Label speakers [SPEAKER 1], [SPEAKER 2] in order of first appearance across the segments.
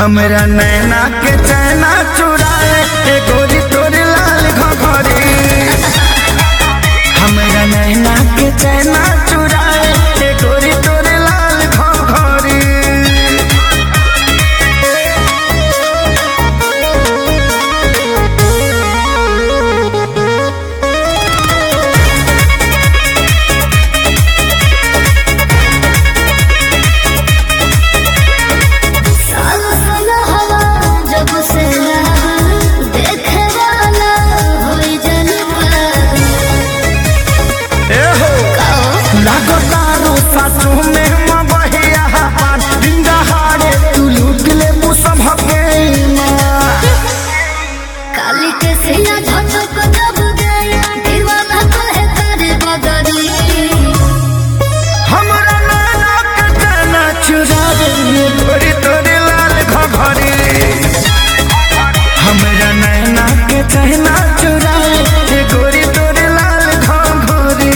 [SPEAKER 1] हमरा नैना के चैना चुराए ए गोरी तोरे लाल घघरी हमरा नैना के चैना चुराए ए गोरी तोरे लाल घघरी
[SPEAKER 2] साल साल हवा जब से देखे वाला होई जनवा
[SPEAKER 1] ए हो लागो तारो सासु में मबहिया पान बिंदा हारे तू लूट ले मुसभ के माँ
[SPEAKER 2] काली के सिया झटक जब गया दीवाना कहे करे बदरी
[SPEAKER 1] हमरा नाना के गाना चुरावे ये गोरी तोरे लाल घघरी हमरा नैना के चहना चुरावे ये गोरी तोरे लाल घघरी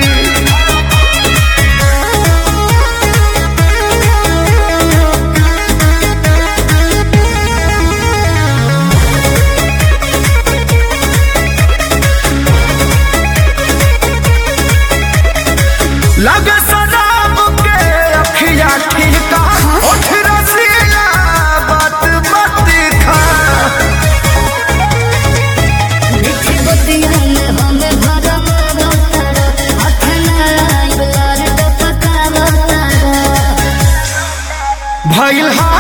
[SPEAKER 1] लगे शराब के अखिया ठीका उठ रसिया बात मत खा
[SPEAKER 2] मीठी बतिया में हमें भरम रौतारा हाथ ना आइब लार टपका रौतारा
[SPEAKER 1] भइल हा